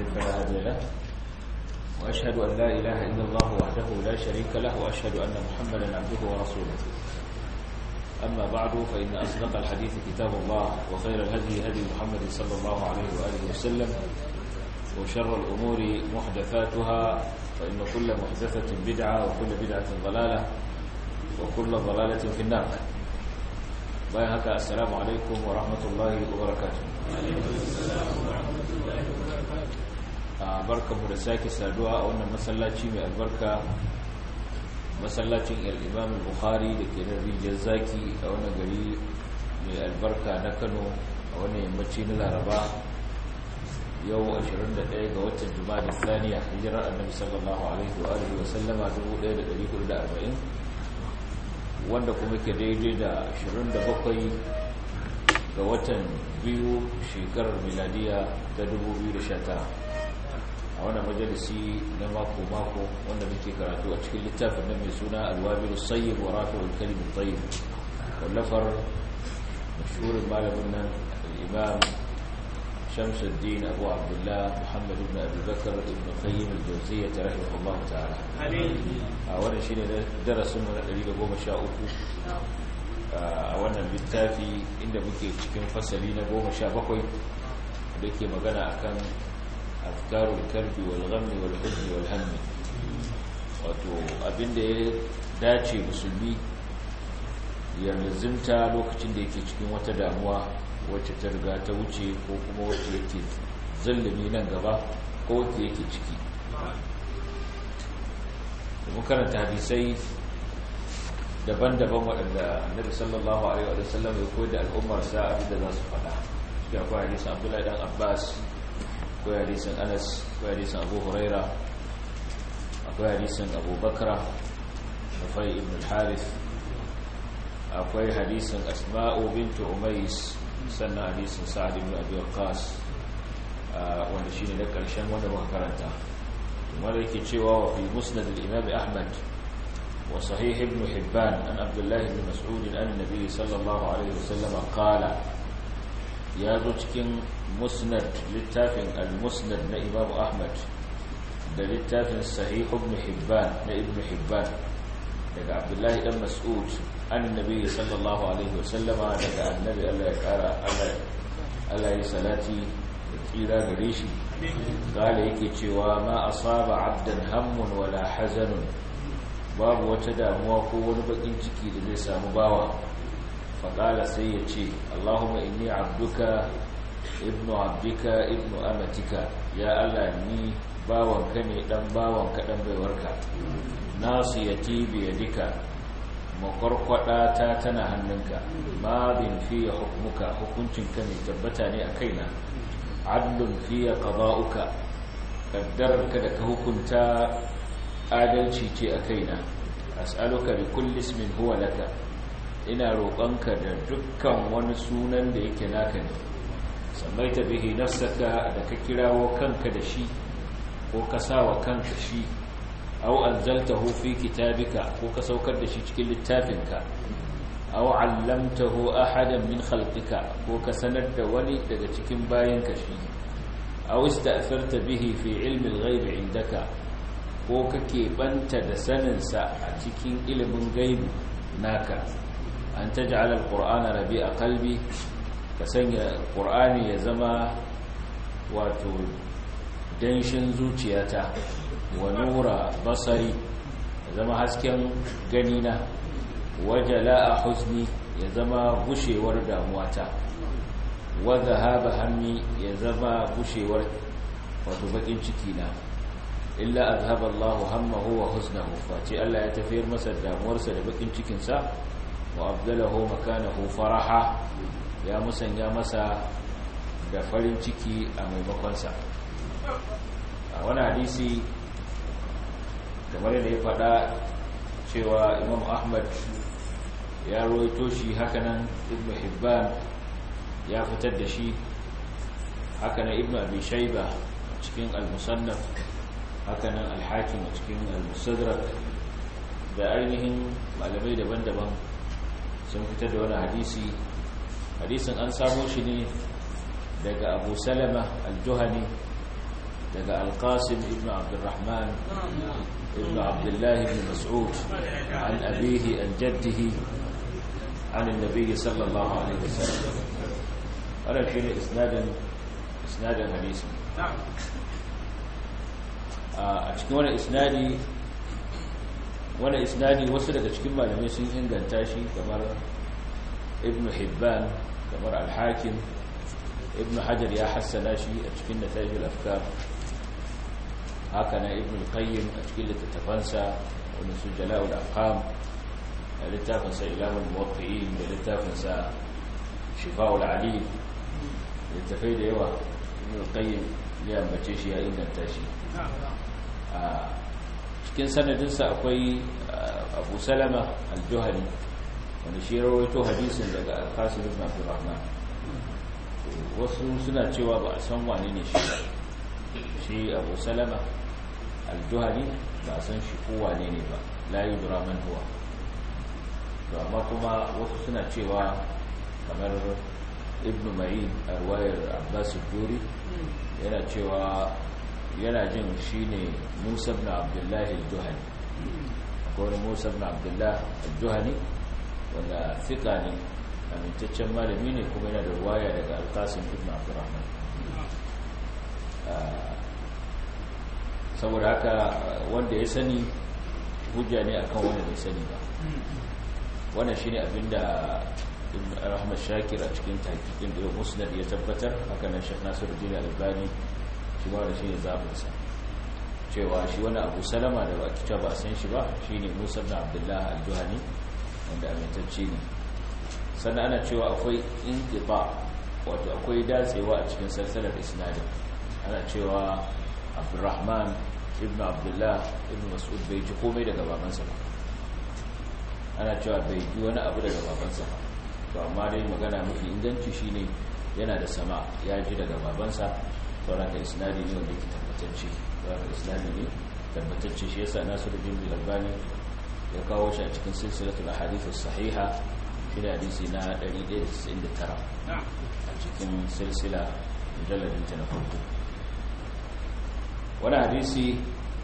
يضلل فلا هادي له وأشهد أن لا إله إلا الله وحده لا شريك له وأشهد أن محمدا عبده ورسوله أما بعد فإن أصدق الحديث كتاب الله وخير الهدي هدي محمد صلى الله عليه وآله وسلم وشر الأمور محدثاتها فإن كل محدثة بدعة وكل بدعة ضلالة وكل ضلالة في النار بايهك السلام عليكم ورحمة الله وبركاته barka mu da sake saduwa a wannan masallaci mai albarka masallacin al-imam al-bukhari da ke da rijiyar zaki a wannan gari mai albarka na kano a wannan yammaci na laraba yau 21 ga watan juma'a thaniya hijirar annabi sallallahu alaihi wa alihi wa sallama 1440 wanda kuma ke daidai da 27 ga watan biyu shekarar miladiya ta 2019 a wannan majalisi na mako-mako wanda muke karatu a cikin littafin nan mai suna alwabiru sayyid wa rafi'ul kalimin tayyib wallafar mashhurin malamin nan al-imam shamsuddin abu abdullah muhammad ibn abi bakar ibn qayyim al-jawziyyah rahimahullah ta'ala a wannan shine darasin mu na 113 a wannan littafi inda muke cikin fasali na 17 da ke magana akan afkarul karbi wal ghammi wal huzni wal hammi wato abinda ya dace musulmi ya lazimta lokacin da yake cikin wata damuwa wacce ta riga ta wuce ko kuma wacce yake zallumi nan gaba ko wacce yake ciki da karanta hadisai daban-daban waɗanda annabi sallallahu alaihi wa sallam ya koyar da al'ummarsa abinda za su faɗa ya akwai hadisin abdullahi dan abbas akwai hadisin anas akwai hadisin abu huraira akwai hadisin abu bakra nufai ibn al-harith akwai hadisin asma'u bintu umais sannan hadisin sa'ad ibn abi waqqas wanda shine na karshen wanda muka karanta kuma yake cewa wa fi musnad al-imam ahmad wa sahih ibn hibban an abdullah ibn mas'ud an nabi sallallahu alaihi wasallam qala ya zo cikin musnad littafin al-musnad na imam ahmad da littafin sahih ibn hibban na ibn hibban daga abdullahi dan mas'ud annabi sallallahu alaihi wasallama daga annabi Allah ya kara Allah ya salati da tsira gare shi gala yake cewa ma asaba abdan hammun wala hazanun babu wata damuwa ko wani bakin ciki da zai samu bawa faƙala sai ya ce Allahumma inni abduka ibnu abdika ibnu amatika ya Allah ni bawanka ne dan bawanka dan baiwarka nasiyati biyadika makwarkwada ta tana hannunka madin fiye hukmuka hukuncinka mai tabbata ne a kaina adlun fiye qada'uka kaddararka da ka hukunta adalci ce a kaina as'aluka bi kulli ismin huwa laka ina roƙonka da dukkan wani sunan da yake naka ne sammaita bihi nafsaka da ka kirawo kanka da shi ko ka sawa kanka shi aw anzaltahu fi kitabika ko ka saukar da shi cikin littafinka aw allamtahu ahadan min khalqika ko ka sanar da wani daga cikin bayanka shi aw ista'tharta bihi fi ilmi al-ghaib indaka ko kake banta da sanin sa a cikin ilimin gaibi naka an taj'al al-qur'ana rabi'a qalbi ka sanya qur'ani ya zama wato danshin zuciyata wa nura basari ya zama hasken ganina wajala a huzni ya zama bushewar damuwata wa zahaba hammi ya zama bushewar wato bakin ciki na illa azhaba Allah hammahu wa huznahu face Allah ya tafiyar masa damuwarsa da bakin cikin sa wa abdalahu makanahu faraha ya musanya masa da farin ciki a maimakon sa a wani hadisi kamar da ya faɗa cewa imam ahmad ya roito shi hakanan ibn hibban ya fitar da shi hakanan ibn abi shaiba cikin al-musannaf hakanan al-hakim cikin al-musadrak da ainihin malamai daban-daban sun fitar da wani hadisi hadisin an samo shi ne daga abu salama al-juhani daga alqasim ibn abdurrahman ibn abdullah ibn mas'ud an abihi an jaddihi عن النبي صلى الله عليه وسلم هذا شيء اسنادا اسنادا حديثا a cikin wani isnadi wani isnadi wasu daga cikin malamai sun inganta shi kamar ibn hibban kamar al-hakim ibn hajar ya hassana shi a cikin natajul afkar haka na ibn qayyim a cikin littattafansa wani su jala'ul afham da littafinsa ilamun muwaffi'in da littafinsa shifa'ul ali littafai da yawa ibn qayyim ya ambace shi ya inganta shi a cikin sanadinsa akwai abu salama al-juhani wanda shi rawaito hadisin daga al-qasim ibn abdurrahman wasu suna cewa ba a san wane ne shi ba shi abu salama al-juhani ba a san shi ko wane ne ba la yudra man huwa to amma kuma wasu suna cewa kamar ibn ma'in a ruwayar abbas duri yana cewa yana jin shi ne musa ibn abdullahi al-juhani akwai musa ibn abdullahi al-juhani wanda fika ne amintaccen malami ne kuma yana da ruwaya daga alkasim ibn abdurrahman saboda haka wanda ya sani hujja ne akan wanda bai sani ba wannan shine abinda ibn rahmat shakir a cikin tahqiqin da musnad ya tabbatar haka nan shaykh nasiruddin albani shi ma da shine zabinsa cewa shi wani abu salama da ba kita ba san shi ba shine musa ibn abdullah al-juhani wanda amintacce ne sannan ana cewa akwai inqita wato akwai datsewa a cikin salsalar isnadin ana cewa abdurrahman ibn abdullah ibn mas'ud bai ji komai daga babansa ba ana cewa bai ji wani abu daga babansa ba to amma dai magana mafi inganci shine yana da sama ya ji daga babansa sauran ka isnadi ne wanda yake tabbatacce sauran ka isnadi ne tabbatacce shi yasa nasiruddin bin albani ya kawo shi a cikin silsilatul ahadith as-sahiha shi da hadisi na 199 a cikin silsila mujalladin ta na farko wani hadisi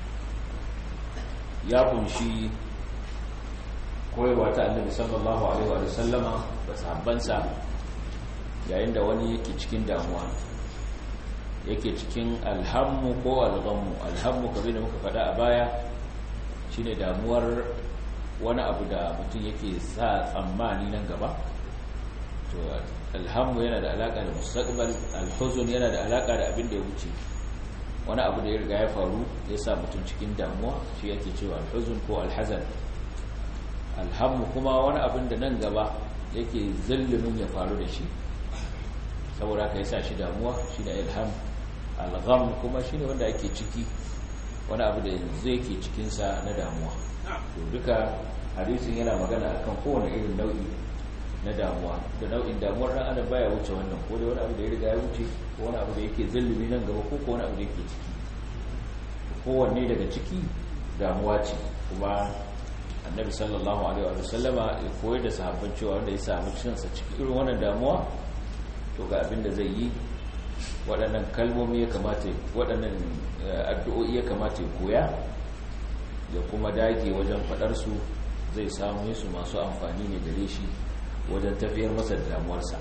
ya kunshi koyarwa ta annabi sallallahu alaihi wa sallama da sahabbansa yayin da wani yake cikin damuwa yake cikin alhammu ko alghammu alhammu kamar da muka faɗa a baya shine damuwar wani abu da mutum yake sa tsammani nan gaba to alhammu yana da alaka da mustaqbal alhuzun yana da alaka da abin da ya wuce wani abu da ya riga ya faru ya sa mutum cikin damuwa shi yake cewa alhuzun ko alhazan alhammu kuma wani abin da nan gaba yake zallumin ya faru da shi saboda ka yasa shi damuwa shi da ilham algham kuma shine wanda ake ciki wani abu da yanzu yake cikinsa na damuwa to duka hadisin yana magana akan kowane irin nau'i na damuwa da nau'in damuwar dan adam baya wuce wannan ko da wani abu da ya riga ya wuce ko wani abu da yake zallumi nan gaba ko ko wani abu da yake ciki kowanne daga ciki damuwa ce kuma annabi sallallahu alaihi wa sallama ya koyar da sahabban cewa wanda ya samu cinsa cikin irin wannan damuwa to ga abin da zai yi waɗannan kalmomi ya kamata waɗannan addu'o'i ya kamata ya koya ya kuma dage wajen faɗarsu zai samu su masu amfani ne gare shi wajen tafiyar masa da damuwarsa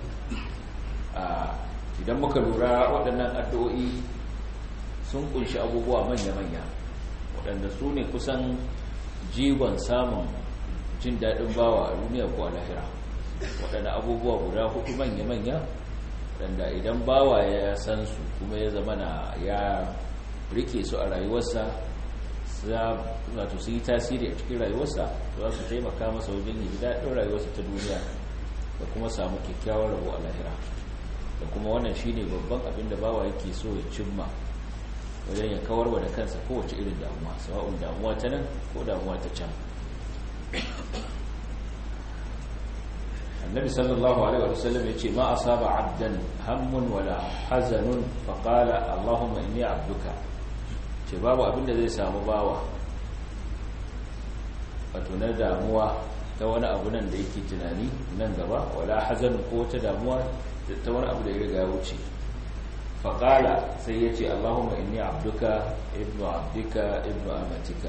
idan muka lura waɗannan addu'o'i sun kunshi abubuwa manya-manya waɗanda su ne kusan jigon samun jin daɗin bawa a duniya ko a lahira waɗanda abubuwa guda hudu manya-manya waɗanda idan bawa ya san su kuma ya zama na ya rike su a rayuwarsa wato su yi tasiri a cikin rayuwarsa za su taimaka masa wajen yi daɗin rayuwarsa ta duniya da kuma samu kyakkyawar rabo a lahira da kuma wannan shi ne babban abin da bawa yake so ya cimma wajen ya kawar wa da kansa kowace irin damuwa sawa'un damuwa ta nan ko damuwa ta can النبي صلى الله عليه وسلم يقول ما أصاب عبدا هم ولا حزن فقال اللهم إني عبدك شباب أبن ذي سامباوة فتنا داموا تونا أبنا ديكي تناني ننقبا ولا حزن قوة داموا تونا أبدا يرقى وشي faƙala sai ya ce allahumma inni abduka ibnu abdika ibnu amatika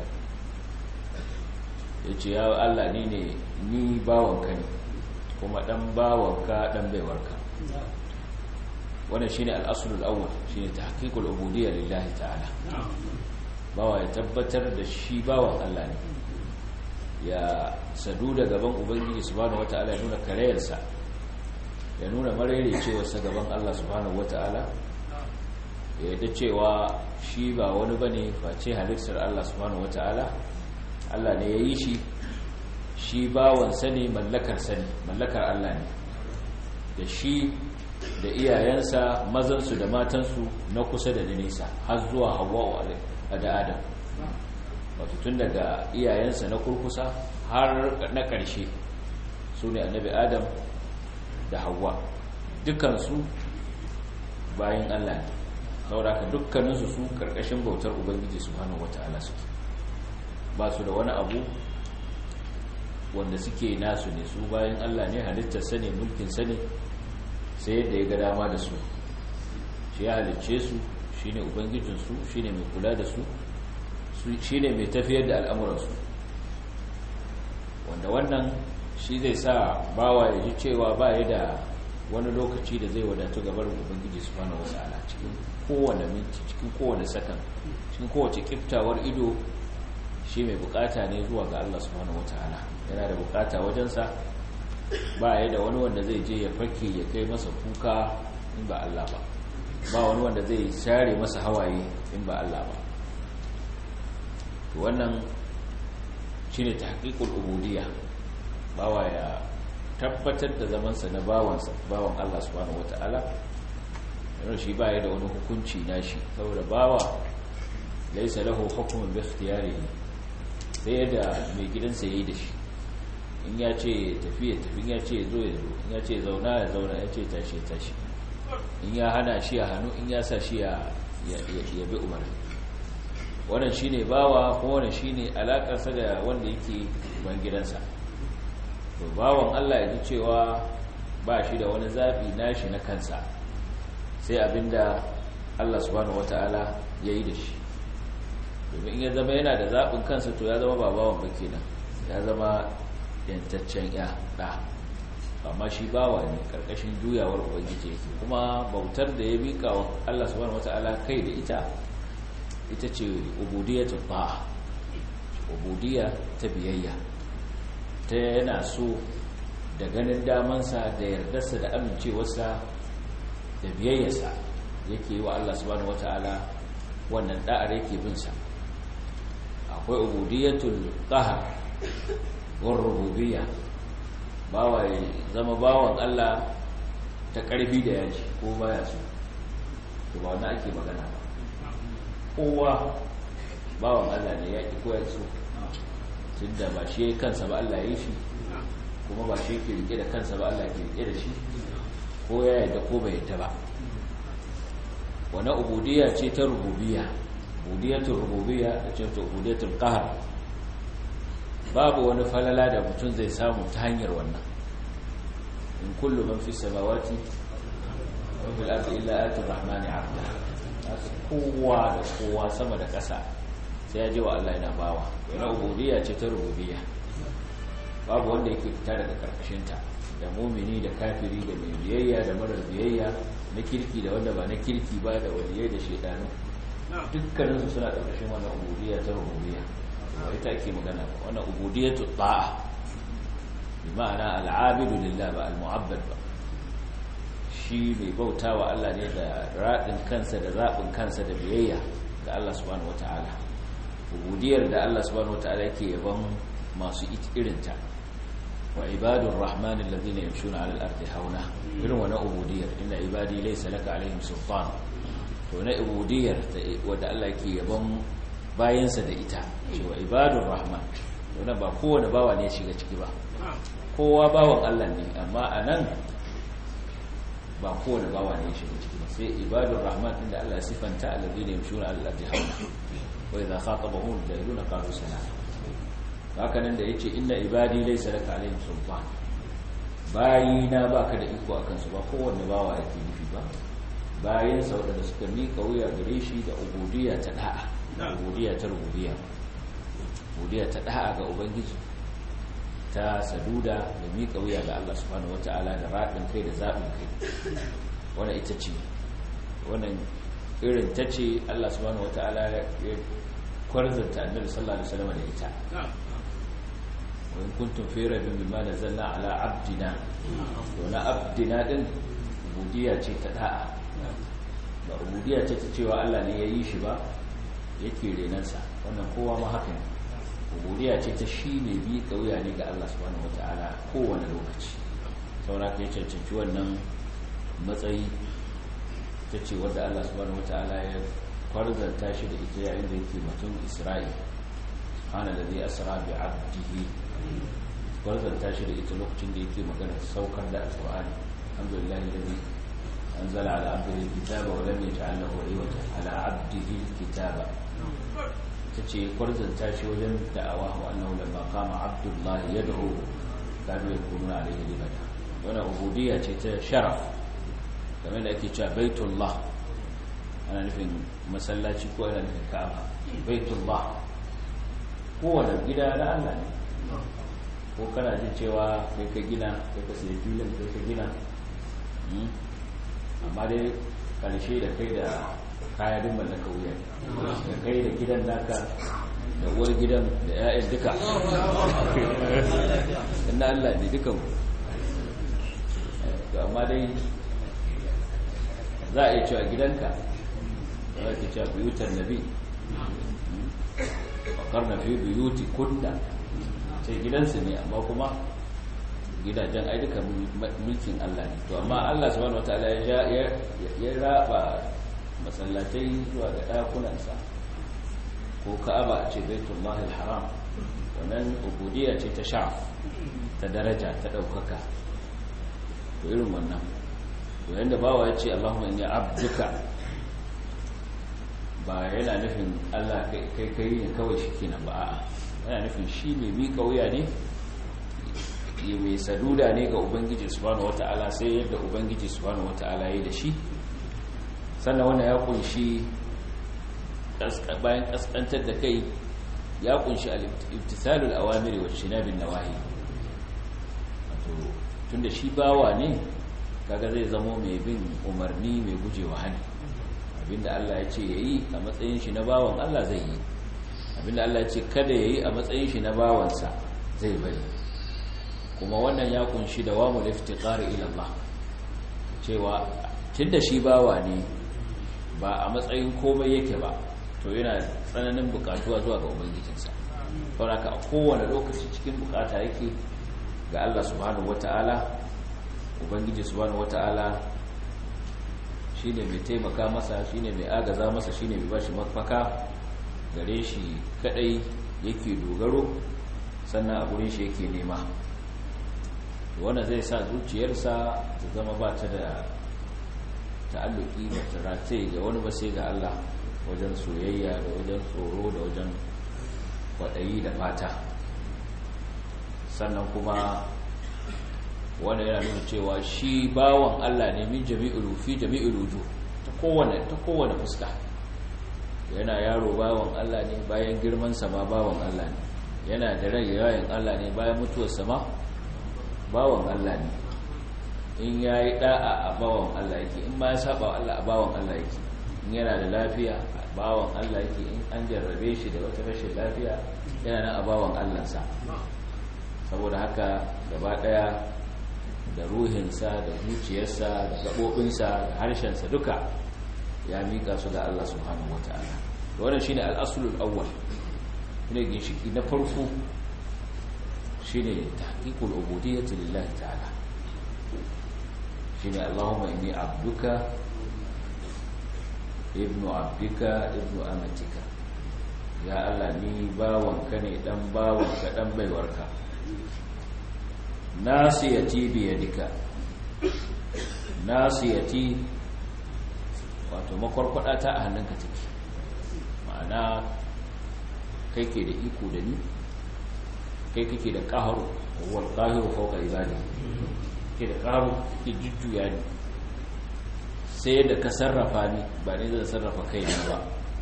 ya ce ya allah ni ne ni bawanka ne kuma ɗan bawanka ɗan baiwarka wannan shi ne al'asulul awwal shi ne ta haƙiƙul ubudiyya lillahi ta'ala bawa ya tabbatar da shi bawan allah ne ya sadu da gaban ubangiji subhanahu wata'ala ya nuna karayarsa ya nuna cewarsa gaban Allah subhanahu wata'ala ya yadda cewa shi ba wani bane face halittar Allah subhanahu wata'ala Allah ne ya yi shi shi bawansa ne mallakar sani mallakar Allah ne da shi da iyayensa mazansu da matansu na kusa da nisa har zuwa hawa da adam wato tun daga iyayensa na kurkusa har na ƙarshe su ne annabi adam da hawa dukansu bayan allah ne sauraka dukkaninsu su ƙarƙashin bautar ubangiji su hannun wata'ala suke ba su da wani abu wanda suke nasu ne su bayan allah ne halittar sane mulkin sane sai yadda ya ga dama da su shi ya halicce su shi ne ubangijinsu shi ne mai kula da su shi ne mai tafiyar da al'amuransu wanda wannan shi zai sa bawa ya ji cewa ba ya da wani lokaci da zai wadatu gabar ubangiji su fana wasu ala cikin kowane minti cikin kowane sakan cikin kowace kiftawar ido shi mai bukata ne zuwa ga Allah subhanahu wata'ala yana da bukata wajensa ba ya da wani wanda zai je ya fake ya kai masa kuka in ba Allah ba ba wani wanda zai share masa hawaye in ba Allah ba wannan shi ne ta haƙiƙul ubudiyya bawa ya tabbatar da zamansa na bawansa bawan Allah subhanahu wata'ala yana shi baya da wani hukunci nashi saboda bawa laisa lahu hukmun bi ikhtiyarihi sai da mai gidansa yayi da shi in ya ce tafi ya tafi in ya ce zo ya zo in ya ce zauna ya zauna ya ce tashi ya tashi in ya hana shi ya hannu in ya sa shi ya bi umarni wannan shine bawa ko wannan shine alakarsa da wanda yake ban gidansa to bawan Allah ya ji cewa ba shi da wani zabi nashi na kansa sai abinda Allah subhanahu wataala yayi da shi domin in ya zama yana da zabin kansa to ya zama ba bawan ba kenan ya zama yantaccen ya da amma shi bawa ne karkashin juyawar ubangiji yake kuma bautar da ya mika wa Allah subhanahu wataala kai da ita ita ce ubudiyatu ta'a ubudiyya ta biyayya ta yana so da ganin damansa da yardarsa da amincewarsa da biyayyarsa yake yi wa Allah subhanahu wata'ala wannan da'ar yake bin sa akwai ubudiyatul qahr war rububiyya bawa zama bawan Allah ta karfi da yaji ko baya so to ba wannan ake magana ba kowa bawan Allah ne ya ƙi koya so tun da ba shi ya yi kansa ba Allah ya yi shi kuma ba shi ke rike da kansa ba Allah ke rike da shi ko ya yadda ko bai yadda ba wani ubudiyya ce ta rububiyya ubudiyatul rububiyya da ce ta ubudiyatul qahr babu wani falala da mutum zai samu ta hanyar wannan in kullu man fi samawati wa fil ardi illa ati rahmani abda kowa da kowa sama da ƙasa sai ya je wa Allah yana bawa yana ubudiyya ce ta rububiyya babu wanda yake fita daga karkashinta da mumini da kafiri da mai biyayya da marar biyayya na kirki da wanda ba na kirki ba da waliyai da shaidanu dukkaninsu suna karkashin wannan ubudiyya ta rububiyya ba ita ake magana ba wannan ubudiyyatu ta'a bi ma'ana al'abidu lillah ba al-mu'abbad ba shi mai bauta wa Allah ne da raɗin kansa da zaɓin kansa da biyayya ga Allah subhanahu wata'ala ubudiyar da Allah subhanahu wata'ala yake yaban masu irinta wa ibadun rahman alladhina yamshuna 'ala al-ardi hauna irin wannan ubudiyar inna ibadi laysa laka 'alayhim sultan to na ubudiyar wanda Allah yake yaban bayansa da ita cewa ibadun rahman wannan ba kowane bawa ne ya shiga ciki ba kowa bawan Allah ne amma anan ba kowane bawa ne ya shiga ciki ba sai ibadun rahman inda Allah ya sifanta alladhina yamshuna 'ala al-ardi hauna wa idha khatabahum al-jahiluna qalu salama haka nan da yace inna ibadi laysa laka 'alayhim sultan bayina baka da iko akan su ba kowanne bawa yake nufi ba bayansa waɗanda suka miƙa wuya gare shi da ubudiyya ta da'a ubudiyya ta rububiyya ubudiyya ta da'a ga ubangiji ta saduda da miƙa wuya ga Allah subhanahu wata'ala da raɗin kai da zaɓin kai wannan ita ce wannan irin ta ce Allah subhanahu wata'ala ya kwarzanta annabi sallallahu alaihi wasallam da ita wa in kuntum fi rabbin mimma nazzalna ala abdina to na abdina din ubudiyya ce ta da'a ba ubudiyya ce ta cewa Allah ne ya yi shi ba yake renansa wannan kowa ma haka ne ubudiyya ce ta shi ne bi kauya ne ga Allah subhanahu wataala kowane lokaci saboda ka cancanci wannan matsayi ta ce wadda Allah subhanahu wataala ya kwarzanta shi da ita yayin da yake mutum Isra'i subhanallazi asra bi 'abdihi kwarzanta shi da ita lokacin da yake magana saukar da alqur'ani alhamdulillahi alladhi أنزل على عبده الكتاب ولم يجعل له عوجا على عبده الكتاب تشي قرزن تاشي وجن دعواه أنه لما قام عبد الله يدعو كانوا يكونون عليه لبدا وانا عبودية شرف كما يأتي بيت الله أنا نفين مسلاتي كو أنا نفين كعبة بيت الله هو الجدا لا ألا ko kana jin cewa kai ka gina kai ka sai filin kai ka gina amma dai karshe da kai da kayan mallaka wuya da kai da gidan naka da uwar gidan da 'ya'yan duka inda Allah ne dukan to amma dai za a yi cewa gidanka za a cewa biyutar nabi bakar na fi biyuti kunda ce gidansu ne amma kuma gidajen ai duka mulkin Allah ne to amma Allah subhanahu wataala ya ya raba masallatai zuwa ga dakunansa ko Ka'aba ce Baitullahil Haram wannan ubudiyya ce ta sha ta daraja ta daukaka to irin wannan to yanda bawa ya ce Allahumma inni abduka ba yana nufin Allah kai kai ne kawai shikenan ba a'a yana nufin shi mai mika wuya ne yi mai saduda ne ga ubangiji subhanahu wata'ala sai yadda ubangiji subhanahu wata'ala ya da shi sannan wannan ya kunshi bayan kaskantar da kai ya kunshi al-ibtisalul awamiri wa shinabin nawahi wato tunda shi bawa ne kaga zai zamo mai bin umarni mai gujewa hani abinda Allah ya ce yayi a matsayin shi na bawan Allah zai yi abinda Allah ya ce kada yayi a matsayin shi na bawansa zai bari kuma wannan ya kunshi da wamul iftiqari ila Allah cewa tunda shi bawa ne ba a matsayin komai yake ba to yana tsananin bukatuwa zuwa ga ubangijinsa saboda a kowane lokaci cikin bukata yake ga Allah subhanahu wataala ubangiji subhanahu wataala shine mai taimaka masa shine mai agaza masa shine mai bashi mafaka gare shi kadai yake dogaro sannan a gurin shi yake nema wanda zai sa zuciyarsa ta zama ba ta da ta'alluki ba ta rataye ga wani ba sai ga Allah wajen soyayya da wajen tsoro da wajen kwaɗayi da fata sannan kuma wanda yana nuna cewa shi bawan Allah ne min jami'ul fi jami'ul wujuh ta kowane ta kowane fuska yana yaro bawan Allah ne bayan girman sa ma bawan Allah ne yana da rai yayin Allah ne bayan mutuwar sa ma bawan Allah ne in yayi da'a a bawan Allah yake in ma ya saba Allah a bawan Allah yake in yana da lafiya a bawan Allah yake in an jarrabe shi da wata rashin lafiya yana nan a bawan Allah sa saboda haka gaba daya da ruhinsa da zuciyarsa da gaɓoɓinsa da harshensa duka ya mika su da Allah subhanahu wata'ala wannan shine al-aslul awwal ne ginshiki na farko shine tahqiqul ubudiyyati lillahi ta'ala shine Allahumma inni abduka ibnu abdika ibnu amatika ya Allah ni bawanka ne dan bawanka dan baiwarka nasiyati biyadika nasiyati wato makwarkwada ta a hannunka take ma'ana kai ke da iko da ni kai kake da qaharu wal qahiru fawqa ibadi ke da qaharu ke jujjuya ni sai yadda ka sarrafa ni ba ne zan sarrafa kaina ba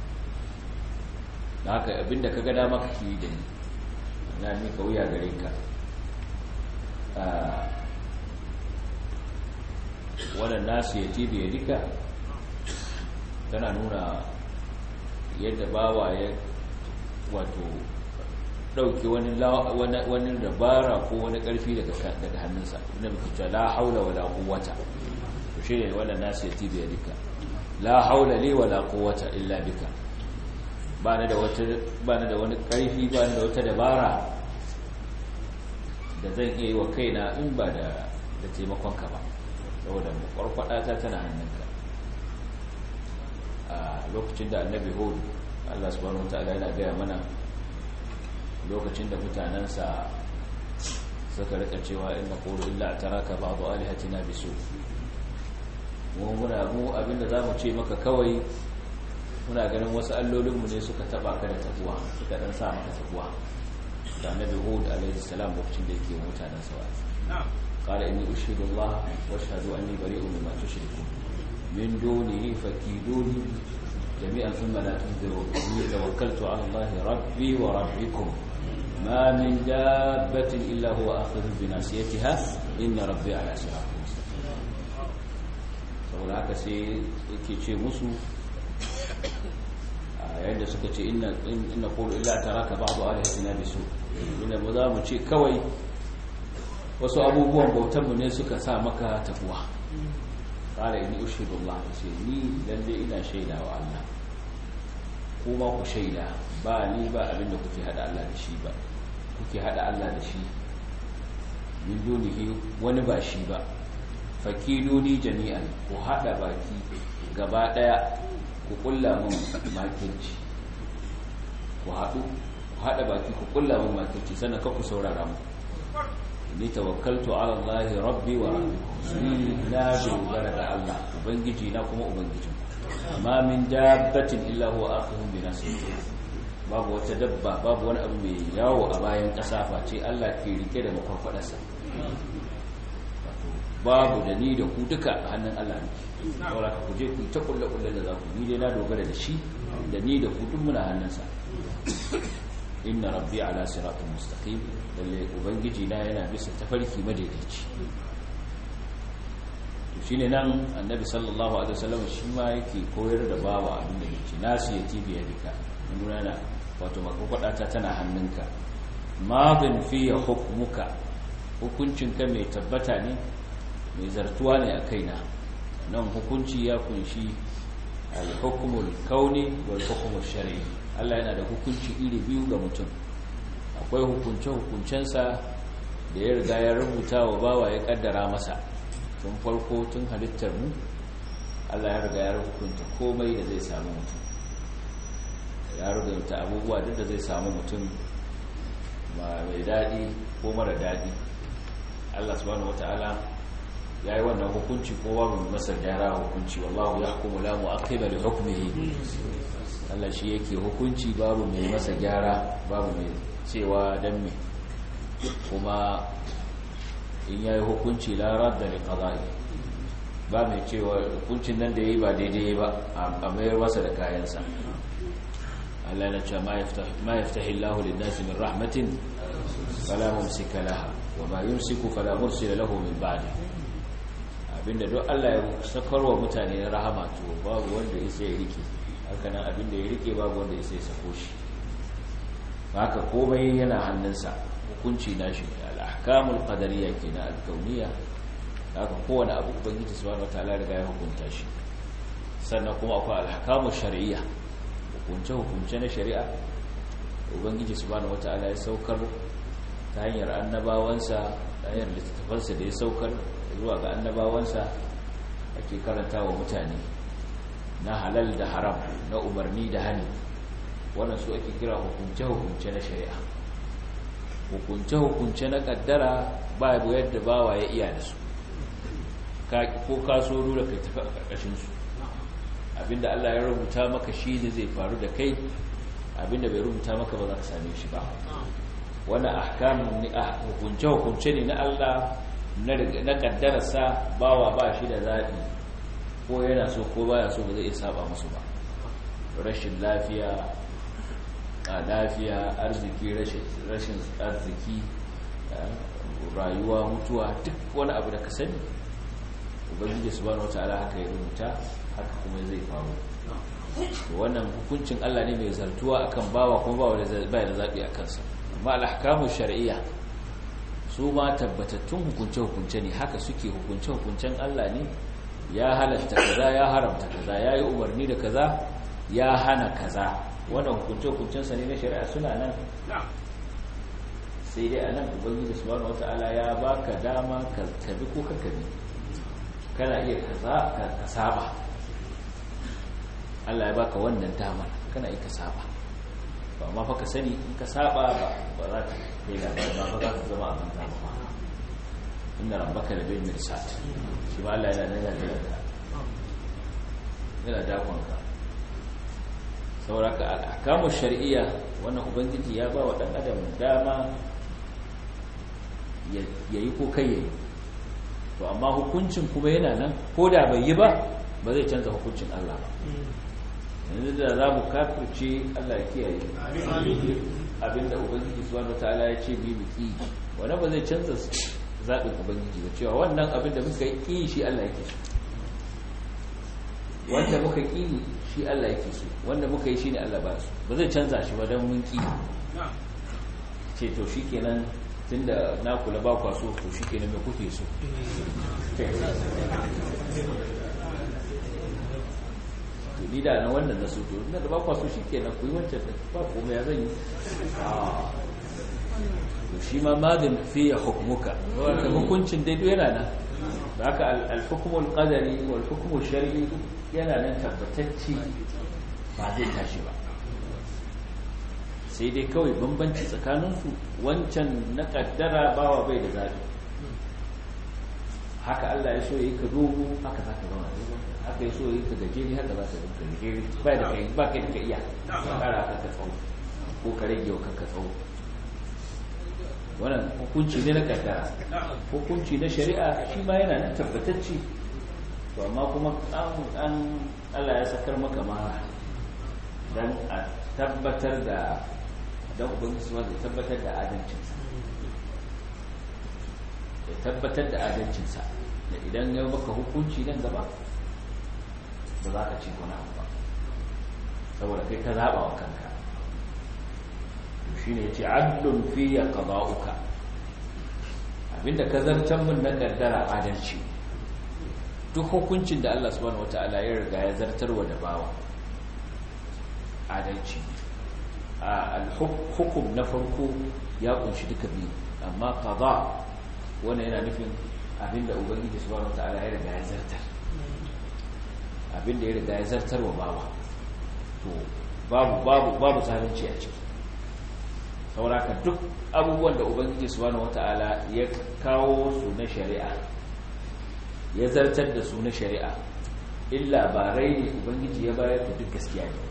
da haka abinda ka ga dama kake yi da ni na mika wuya gare ka wannan nasu ya tibi ya dika tana nuna yadda bawa ya wato dauke wani wani dabara ko wani karfi daga daga hannunsa inda muke cewa la haula wala quwwata to shi ne wannan nasu ya tibi ya dika la haula li wala quwwata illa bika ba na da wata ba na da wani karfi ba na da wata dabara da zan iya yi wa kaina in ba da da taimakon ka ba saboda kwarkwada ta tana hannunka a lokacin da annabi hud Allah subhanahu wataala yana gaya mana lokacin da mutanensa suka rika cewa inna qulu illa taraka ba'du alihatina bisu mu muna mu abinda zamu ce maka kawai muna ganin wasu allolinmu ne suka taba ka da tabuwa suka dan sa maka tabuwa da annabi hud alaihi salam lokacin da yake mutanen sa wa'azi qala inni ushidu allah wa ashhadu anni bari'un mimma tushrikun min dunihi fakiduni jami'an thumma la tunziru inni tawakkaltu ala allah rabbi wa rabbikum ma min dabbatin illa huwa akhidhu bi nasiyatiha inna rabbi ala siratin mustaqim saboda haka sai yake ce musu yayin da suka ce inna inna qulu illa taraka ba'du alihatina bisu inda ba za mu ce kawai wasu abubuwan bautan mu ne suka sa maka tafuwa qala inni ushidu Allah ce ni lalle ina shaida wa Allah kuma ku shaida ba ni ba abinda kuke hada Allah da shi ba kuke hada Allah da shi min dunihi wani ba shi ba fakiduni jami'an ku hada baki gaba daya ku kulla mun makirci ku haɗu ku haɗa baki ku kulla mun makirci sannan ka ku saurara mu ni tawakkaltu ala Allah rabbi wa rabbikum ni na dogara da Allah ubangiji na kuma ubangijin ma min dabbatin illa huwa akhirun bi nasrihi babu wata dabba babu wani abu mai yawo a bayan ƙasa face Allah ke rike da makwarfadarsa babu da ni da ku duka hannun Allah ne saboda ku je ku ta kulle kulle da za ku ni dai na dogara da shi da ni da ku duk muna hannunsa inna rabbi ala siratin mustaqim lalle ubangiji na yana bisa tafarki madaidaici to shine nan annabi sallallahu alaihi wasallam shi ma yake koyar da bawa abin da yake nasu yati bi yadika nuna na wato makokwada ta tana hannunka madin fi hukmuka hukuncinka mai tabbata ne mai zartuwa ne a kaina nan hukunci ya kunshi al-hukmul kauni wal hukmul shar'i Allah yana da hukunci iri biyu ga mutum akwai hukunce hukuncensa da ya riga ya rubuta wa bawa ya kaddara masa tun farko tun halittar mu Allah ya riga ya hukunta komai da zai samu mutum ya rubuta abubuwa duk da zai samu mutum mai daɗi ko mara daɗi Allah subhanahu wataala ya yi wannan hukunci ko babu masa gyara hukunci wallahu ya hukumu la mu'aqqiba li hukmihi Allah shi yake hukunci babu mai masa gyara babu mai cewa dan me kuma in yayi hukunci la radda li qada'i ba mai cewa hukuncin nan da yayi ba daidai ba a mayar masa da kayansa Allah ya ce ma yaftah ma yaftahi Allahu lin-nasi min rahmatin fala mumsika laha wa ma yumsiku fala mursila lahu min ba'dihi abinda duk Allah ya sakarwa mutane na rahama to babu wanda ya sai rike hakanan abinda ya rike babu wanda ya sai sako shi haka komai yana hannunsa hukunci nashi al-ahkamul qadariyya kenan al-kauniyya haka kowane abu ubangiji subhanahu wataala riga ya hukunta shi sannan kuma akwai al-ahkamul shar'iyya hukunce hukunce na shari'a ubangiji subhanahu wataala ya saukar ta hanyar annabawansa ta hanyar littattafansa da ya saukar zuwa ga annabawansa ake karanta wa mutane na halal da haram na umarni da hani wannan su ake kira hukunce-hukunce na shari'a hukunce-hukunce na kaddara babu yadda bawa ya iya da su ko kaso dole kai tafi a ƙarƙashinsu abinda Allah ya rubuta maka shi ne zai faru da kai abinda bai rubuta maka ba za ka same shi ba wannan ahkamun hukunce-hukunce ne na Allah na kaddararsa bawa ba shi da zaɓi ko yana so ko baya so ba zai iya saba musu ba rashin lafiya a lafiya arziki rashin arziki rayuwa mutuwa duk wani abu da ka sani ubangiji subhanahu wataala haka ya rubuta haka kuma zai faru wannan hukuncin Allah ne mai zartuwa akan bawa kuma bawa da bai da zabi akan sa amma al-ahkamu shar'iyya su ma tabbatattun hukunce-hukunce ne haka suke hukunce-hukuncen Allah ne ya halatta kaza ya haramta kaza ya yi umarni da kaza ya hana kaza wannan hukunce-hukuncensa ne na shari'a suna nan sai dai a nan ubangiji subhanahu wata'ala ya baka dama ka bi ko ka bi kana iya kaza ka saba Allah ya baka wannan dama kana iya ka saba ba amma fa ka sani in ka saba ba ba za ka kai labari ba za ka zama abin dama ba inna rabbaka la bil mirsad shi ma Allah yana nan yana da yana dakon ka sauraka al'akamu shari'iyya wannan ubangiji ya ba wa ɗan adam dama ya yi ko kai ya yi to amma hukuncin kuma yana nan ko da bai yi ba ba zai canza hukuncin Allah ba yanzu da za mu kafirce Allah ya kiyaye abinda ubangiji subhanahu wataala ya ce bi mu ki wannan ba zai canza zaɓin ubangiji ba cewa wannan abin da muka yi shi Allah yake so wanda muka ƙi shi Allah yake so wanda muka yi shi ne Allah ba su ba zai canza shi ba don mun ƙi ce to shi kenan tun da na kula ba kwa so to shi kenan mai kuke so to ni da na wannan na so to na da ba kwa so shi kenan ku yi wancan da ba kome ya zan yi to shi ma madin fiye hukumuka wanda hukuncin daidai yana nan da haka al-hukumul qadari wal hukumul shar'i yana nan tabbatacci ba zai tashi ba sai dai kawai bambanci tsakaninsu wancan na kaddara bawa bai da zaɓi haka Allah ya so yi ka dogo haka za ka zama haka ya so yi ka gajeri haka za ka zama ka gajeri ba da kai ba kai da ka iya ka kara ka tsawo ko ka rage wa kanka tsawo wannan hukunci ne na kaddara hukunci na shari'a shi ma yana nan tabbatacci to amma kuma an Allah ya sakar maka ma dan a tabbatar da dan ubangiji ma da tabbatar da adalcinsa ya tabbatar da adalcinsa da idan ya maka hukunci nan gaba ba za ka ci wani abu ba saboda kai ka zaɓa wa kanka shi ne ce adlun fiye qada'uka abinda ka zartan min na kaddara adalci duk hukuncin da Allah subhanahu wataala ya riga ya zartarwa da bawa adalci al-hukum na farko ya kunshi duka biyu amma qada wannan yana nufin abinda ubangiji subhanahu wataala ya riga ya zartar abinda ya riga ya zartarwa bawa to babu babu babu zalunci a ciki sauraka duk abubuwan da ubangiji subhanahu wataala ya kawo su na shari'a ya zartar da su na shari'a illa barai ne ubangiji ya bayar da duk gaskiya ne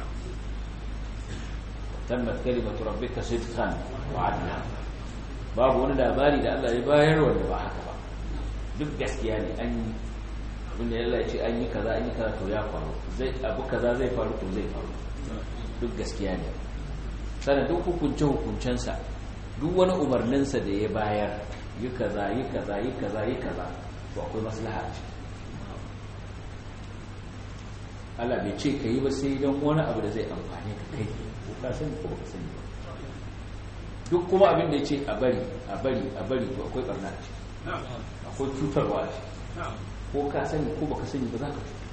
tammat kalimatu rabbika sidqan wa adla babu wani labari da Allah ya bayar wanda ba haka ba duk gaskiya ne an yi abinda Allah ya ce an yi kaza an yi kaza to ya faru zai abu kaza zai faru to zai faru duk gaskiya ne sannan duk hukunce-hukuncensa duk wani umarninsa da ya bayar yi kaza yi kaza yi kaza yi kaza to akwai maslaha ce Allah bai ce ka yi ba sai don wani abu da zai amfani ka kai ko ka sani ko ka sani ba duk kuma abin da ya ce a bari a bari a bari to akwai barna ce akwai cutarwa ce ko ka sani ko baka sani ba za ka cuta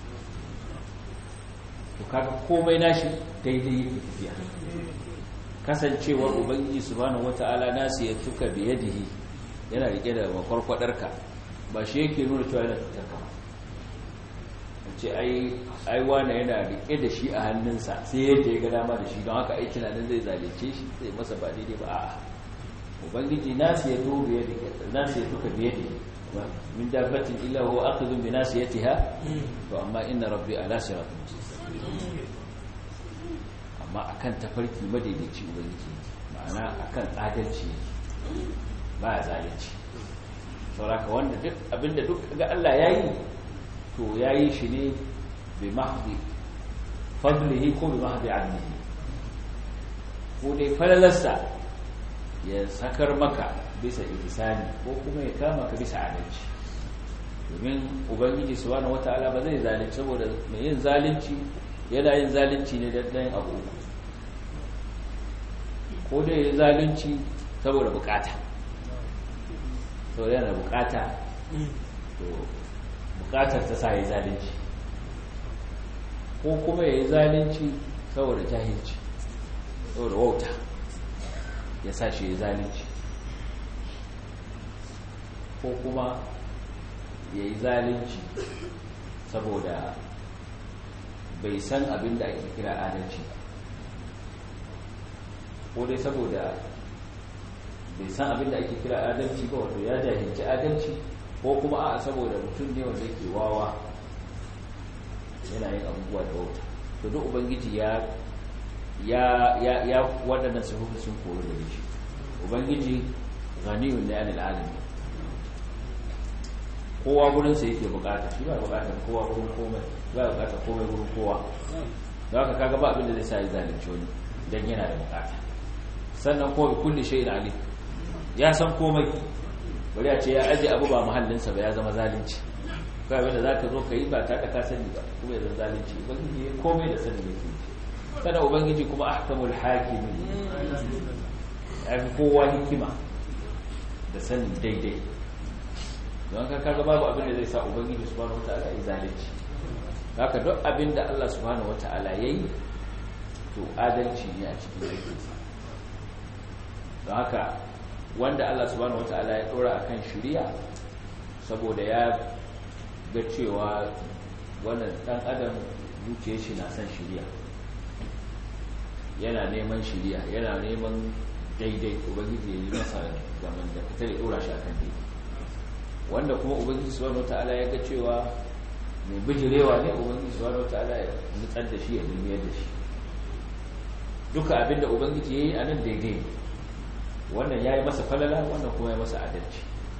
to kaga komai nashi daidai yake tafiya kasancewar ubangiji subhanahu wata'ala nasu ya tuka biyadihi yana rike da makwarkwadarka ba shi yake nuna cewa yana cutar ka ce ai ai wani yana rike da shi a hannunsa sai yadda ya ga dama da shi don haka aiki na nan zai zalunce shi zai masa ba daidai ba a'a ubangiji nasu ya tuka biyadihi nasu ya tuka biyadihi min dabbatin illa huwa akhidhu bi nasiyatiha to amma inna rabbi ala siratin mustaqim amma akan tafarki madaidaici ubangiji ma'ana akan adalci ba ya zalunci sauraka wanda duk abinda duk ga Allah yayi to yayi shi ne bi mahdi fadlihi ko bi mahdi annihi ko dai falalarsa ya sakar maka bisa ihsani ko kuma ya kama ka bisa adalci domin ubangiji subhanahu wataala ba zai zalunci saboda mai yin zalunci yana yin zalunci ne dan dan abu ko da yin zalunci saboda bukata saboda yana bukata to bukatar ta sa yi zalunci ko kuma ya yi zalunci saboda jahilci saboda wauta ya sa shi ya zalunci ko kuma ya yi zalunci saboda bai san abin da ake kira adalci ko dai saboda bai san abin da ake kira adalci ba wato ya jahilci adalci ko kuma a saboda mutum ne wanda yake wawa yana yin abubuwa da wauta to duk ubangiji ya ya ya ya waɗannan sifofi sun kori da shi ubangiji ghaniyun ne anil alamin kowa gurinsa yake bukata shi ba bukatar kowa gurin komai ba bukatar komai gurin kowa da haka kaga ba abin da zai sa ya zalunci wani dan yana da bukata sannan ko bi kulli shay'in alim ya san komai bari a ce ya aje abu ba mahallinsa ba ya zama zalunci kai wanda zaka zo kai ba ta ka sani ba kuma ya zama zalunci ubangiji komai da sani yake kada ubangiji kuma ahkamul hakimin ya fi kowa hikima da sanin daidai don ka kaga babu abin da zai sa ubangiji subhanahu wataala ya zalunci haka duk abin da Allah subhanahu wataala yayi to adalci ne a cikin aikinsa don haka wanda Allah subhanahu wataala ya dora akan shari'a saboda ya ga cewa wannan dan adam zuciyar shi na son shari'a yana neman shari'a yana neman daidai ubangiji ya yi masa zaman da fitar ya dora shi akan daidai wanda kuma ubangiji subhanahu wataala ya ga cewa mai bijirewa ne ubangiji subhanahu wataala ya nutsar da shi ya dumiyar da shi duka abinda ubangiji yayi anan daidai wannan yayi masa falala wannan kuma ya masa adalci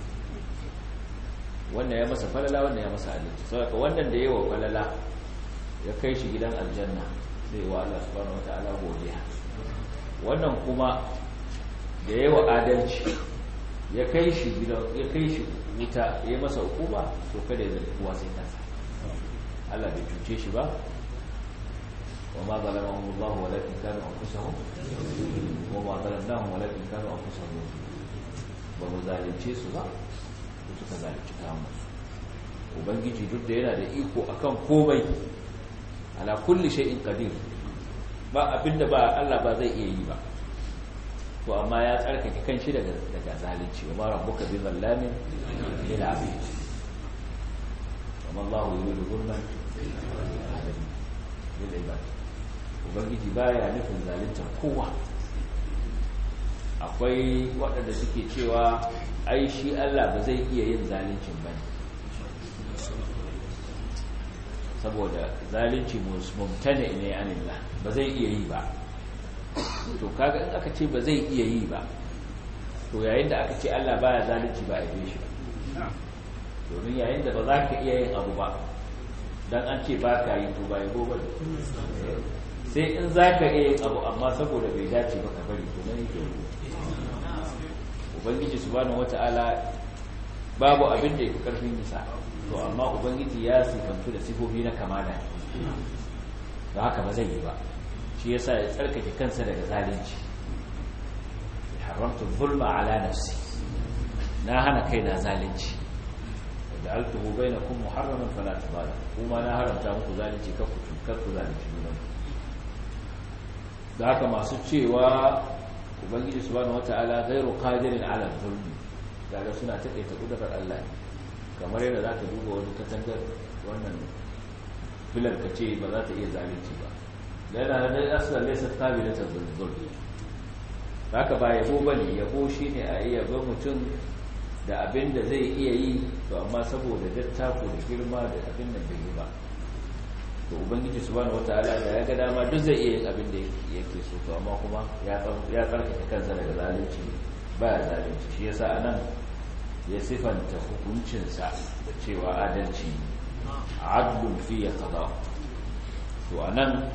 wannan ya masa falala wannan ya masa adalci saboda wannan da yawa falala ya kai shi gidan aljanna sai wa Allah subhanahu wataala godiya wannan kuma da yawa adalci ya kai shi gidan ya kai shi wuta ya masa hukuma to kada ya zargi kowa sai kansa Allah bai cuce shi ba wa ma zalamahum Allah walakin kanu anfusahum wa ma zalamnahum walakin kanu anfusahum ba mu zalunce su ba su suka zalunci kansu ubangiji duk da yana da iko akan komai ala kulli shay'in qadir ba abinda ba Allah ba zai iya yi ba to amma ya tsarkake kanshi daga daga zalunci wa rabbuka bi zallamin lil abid wa Allahu yuridu zulman lil ibad ubangiji baya nufin zalunta kowa akwai waɗanda suke cewa ai shi Allah ba zai iya yin zaluncin ba saboda zalunci mumtane ne anillah ba zai iya yi ba to kaga in aka ce ba zai iya yi ba to yayin da aka ce Allah baya zalunci ba a yi shi ba domin yayin da ba za ka iya yin abu ba dan an ce ba ka yi to ba yi gobe sai in za ka iya yin abu amma saboda bai dace ba ka bari to nan yake ubangiji subhanahu wata'ala babu abin da yake karfin nisa to amma ubangiji ya sifantu da sifofi na kamala da haka ba zai yi ba shi yasa ya tsarkake kansa daga zalunci haramtu zulma ala nafsi na hana kai na zalunci da altuhu bainakum muharraman fala tabala kuma na haramta muku zalunci kar ku kar ku zalunci junan da haka masu cewa ubangiji subhanahu wataala ghairu qadirin ala zulmi daga suna taƙaita kudurar Allah kamar yadda za ka duba wani katangar wannan filar ka ce ba za ta iya zalunci ba yana da asali laysa qabilatan zulmi haka ba yabo bane yabo shine a iya ba mutum da abin da zai iya yi to amma saboda dattako da girma da abin da bai yi ba to ubangiji subhanahu wataala da ya ga dama duk zai iya yin abin da yake so to amma kuma ya ya tsarkake kansa daga zalunci ba ya zalunci shi yasa anan ya sifanta hukuncinsa da cewa adalci adlun fi qada to anan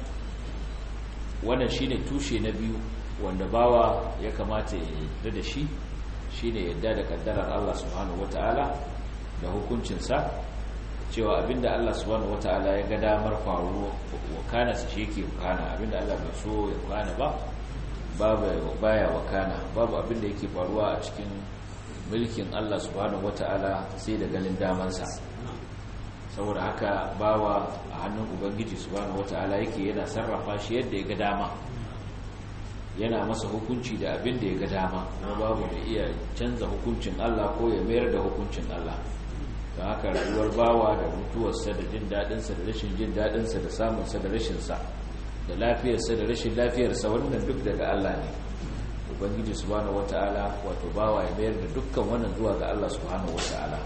wannan shine tushe na biyu wanda bawa ya kamata ya yarda da shi shine yadda da kaddarar Allah subhanahu wataala da hukuncinsa cewa abinda Allah subhanahu wataala ya ga damar faruwa wakana su shi yake wakana abinda Allah bai so ya wakana ba babu baya wakana babu abinda yake faruwa a cikin mulkin Allah subhanahu wataala sai da ganin damansa saboda haka bawa a hannun ubangiji subhanahu wataala yake yana sarrafa shi yadda ya ga dama yana masa hukunci da abin da ya ga dama kuma babu da iya canza hukuncin Allah ko ya mayar da hukuncin Allah don haka rayuwar bawa da mutuwarsa da jin daɗinsa da rashin jin daɗinsa da samunsa da rashinsa da lafiyarsa da rashin lafiyarsa wannan duk daga Allah ne ubangiji subhanahu wata'ala wato bawa ya mayar da dukkan wannan zuwa ga Allah subhanahu wata'ala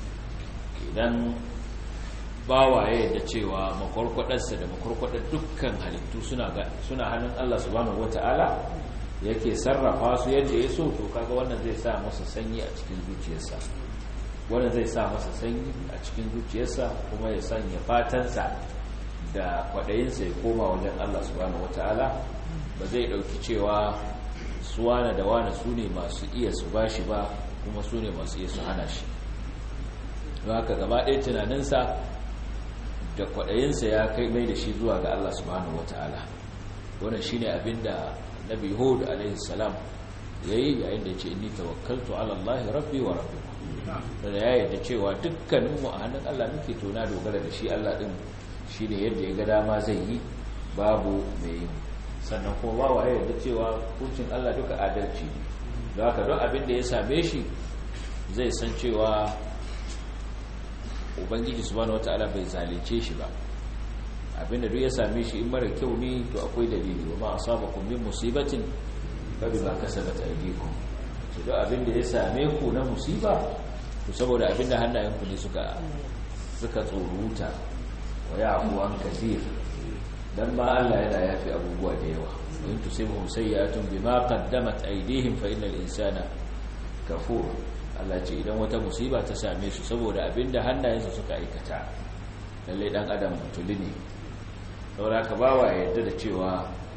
idan bawa ya yadda cewa makwarkwadarsa da makwarkwadar dukkan halittu suna hannun Allah subhanahu wata'ala yake sarrafa su yadda ya so to kaga wannan zai sa masa sanyi a cikin zuciyarsa wannan zai sa masa sanyi a cikin zuciyarsa kuma ya sanya fatansa da kwaɗayinsa ya koma wajen Allah subhanahu wata'ala ba zai ɗauki cewa su wane da wane su ne masu iya su bashi ba kuma su ne masu iya su hana shi don haka gaba ɗaya tunaninsa da kwaɗayinsa ya kai mai da shi zuwa ga Allah subhanahu wata'ala wannan shine abin da nabi hud alaihi salam yayi yayin da ya ce inni tawakkaltu ala Allah rabbi wa rabbikum da ya yarda cewa dukkanin mu a hannun Allah muke to na dogara da shi Allah din shine yadda ya ga dama zai yi babu mai yi sannan kuma ba wa yarda cewa hukuncin Allah duka adalci don haka don abin da ya same shi zai san cewa ubangiji subhanahu wataala bai zalunce shi ba abinda duk ya same shi in mara kyau ne to akwai dalili wa ma asabakum min musibatin fa bima kasabat aydikum to duk abinda ya same ku na musiba to saboda abinda hannayenku ne suka suka tsoruta wa ya'fu an kathir dan ma Allah yana yafi abubuwa da yawa in tusibhum sayyi'atun bima qaddamat aydihim fa innal insana kafur Allah ce idan wata musiba ta same su saboda abinda hannayensu suka aikata lalle dan adam mutuli ne saboda ka bawa yadda da cewa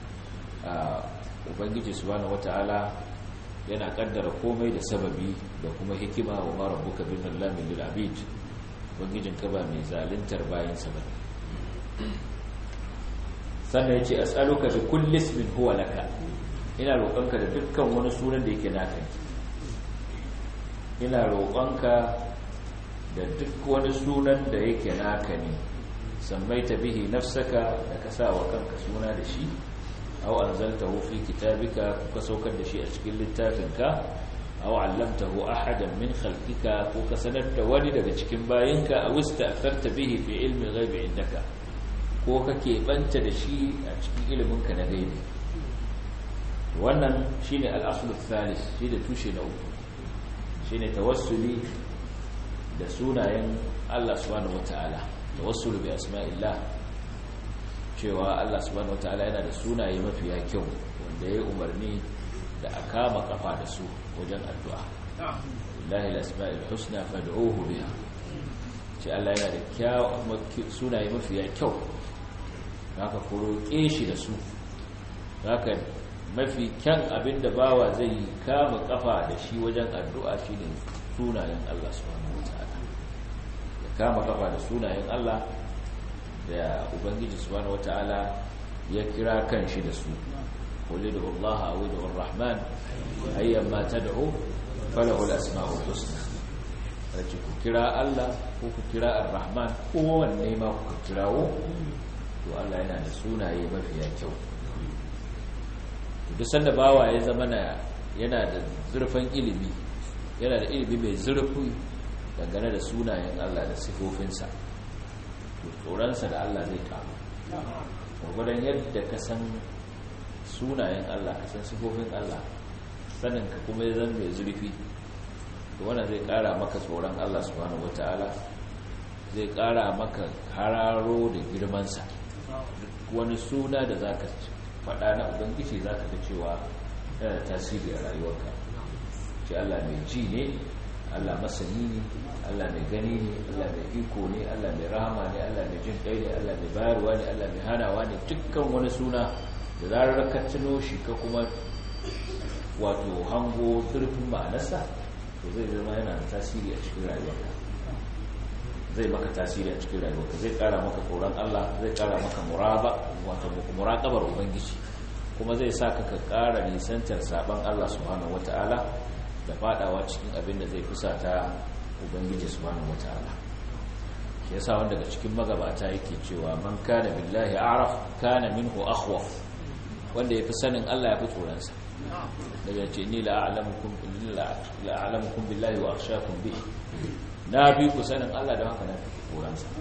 ubangiji subhanahu wataala yana kaddara komai da sababi da kuma hikima wa ma rabbuka bin lamin lil abid ubangijin ka ba mai zaluntar bayan sa bane sannan yace as'aluka bi kulli ismin huwa laka ina roƙonka da dukkan wani sunan da yake naka ina roƙonka da duk wani sunan da yake naka ne sammaita bihi nafsaka da ka sa wa kanka suna da shi aw anzaltahu fi kitabika ka saukar da shi a cikin littafinka aw allamtahu ahadan min khalqika ko ka sanar da wani daga cikin bayinka aw ista'tharta bihi fi ilmi ghaibi indaka ko kake banta da shi a cikin iliminka na gaibi wannan shine al-aslu thalith shi da tushe na uku shine tawassuli da sunayen Allah subhanahu wataala tawassulu bi asma'illah cewa Allah subhanahu wataala yana da sunaye mafiya kyau wanda ya umarni da a kama kafa da su wajen addu'a lillahi al-asma'il husna fad'uhu biha ce Allah yana da sunaye mafiya kyau haka ku roƙe shi da su haka mafi kyan abin da bawa zai kama kafa da shi wajen addu'a shi ne sunayen Allah subhanahu wata'ala ya kama kafa da sunayen Allah da Ubangiji subhanahu wata'ala ya kira kan shi da su kuli da Allah a wuda rahman ayyan ma ta da'o falahul asma'ul husna race ku kira Allah ko ku kira ar-rahman kowanne ma ku kirawo to Allah yana da sunaye mafiya kyau duk sanda bawa ya zama na yana da zurfin ilimi yana da ilimi mai zurfi dangane da sunayen Allah da sifofinsa to tsoronsa da Allah zai karu gwagwadon yadda ka san sunayen Allah ka san sifofin Allah sanin ka kuma ya zama mai zurfi to wannan zai kara maka tsoron Allah subhanahu wataala zai kara maka hararo da girmansa wani suna da zaka ci faɗa na ubangiji za ka ga cewa yana tasiri a rayuwarka ce Allah mai ji ne Allah masani ne Allah mai gani ne Allah mai iko ne Allah mai rahama ne Allah mai jin kai ne Allah mai bayarwa ne Allah mai hanawa ne dukkan wani suna da zarar ka tuno shi ka kuma wato hango zurfin ma'anarsa to zai zama yana da tasiri a cikin rayuwarka zai maka tasiri a cikin rayuwarka zai kara maka tsoron Allah zai kara maka muraba wato muraqabar ubangiji kuma zai saka ka kara nisantar saban Allah subhanahu wataala da fadawa cikin abin da zai fusata ubangiji subhanahu wataala shi yasa wanda daga cikin magabata yake cewa man kana billahi a'raf kana minhu akhwaf wanda yafi sanin Allah yafi tsoron sa daga ce ni la a'lamukum la a'lamukum billahi wa akhshakum bihi na bi ku sanin Allah da haka na tsoron sa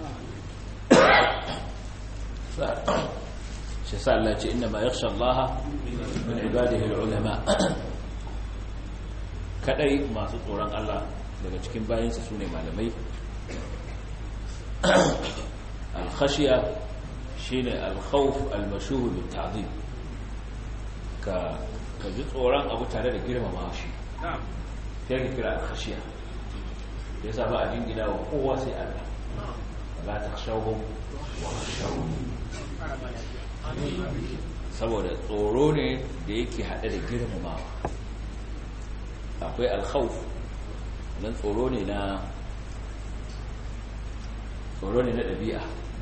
shi sa Allah ce inna ma yakhsha Allah min ibadihi al-ulama kadai masu tsoron Allah daga cikin bayansa su ne malamai alkhashiya shi ne alkhawf almashuhu bin ta'zim ka ji tsoron abu tare da girmama shi ya ke kira alkhashiya ya sa ba a jingina wa kowa sai Allah la ta shahun wa shahun saboda tsoro ne da yake haɗe da girmamawa akwai alkhawf nan tsoro ne na tsoro ne na ɗabi'a